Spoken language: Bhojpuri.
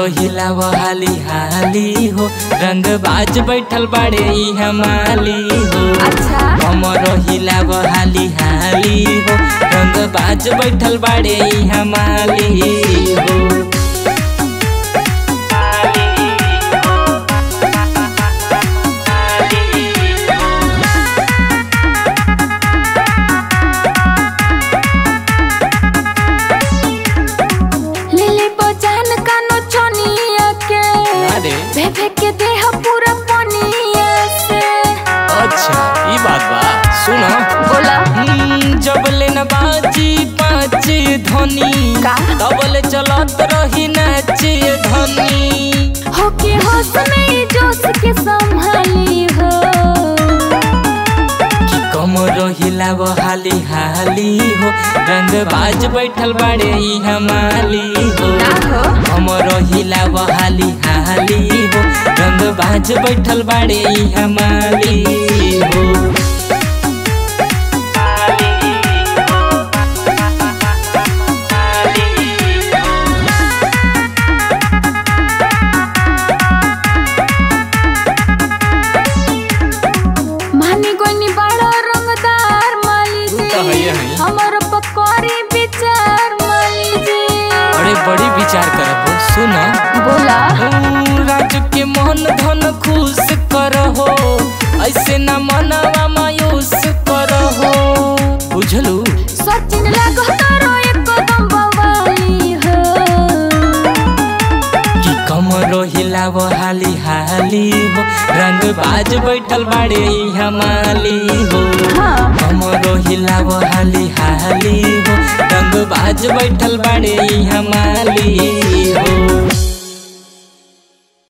रोहिला वो हाली हाली हो रंग बाज बैठल बाड़े ई हमाली हो अच्छा हम रोहिला वो हाली हाली हो रंग बाज बैठल बाड़े ई हमाली हो लिली बजान कानो चनिया के अरे भेभे के देह पूरा पनिया से अच्छा ई बात बा सुनो बोला हम्म, जब ले न बाजी पाँच धनी का? तबले चलत रही नाचे धनी हो के होश में ही जोश के संभाली हो कि कम रोहिला वो हाली हाली हो रंग बाज बैठल बाड़े ई हमाली हो ना हो हम रोहिला वो हाली हाली हो रंग बाज बैठल बाड़े ई हमाली हो मानी गोनी बड़ा रंगदार माली वो तो है ही है। जी हमर पकौड़ी विचार माली जी अरे बड़ी विचार करब हो सुनो बोला हम्म, राजू के मन धन खुश करहो ऐसे न मनवा मायूस करहो बुझलू सचिन लागो तारो एक कदम बवाली हो कि कम रोहिला वो हाली हाली हो रंग बाज बैठल बाड़े ई हमाली हो हाँ कम रोहिला वो हाली हाली हो रंग बाज बैठल बाड़े ई हमाली हो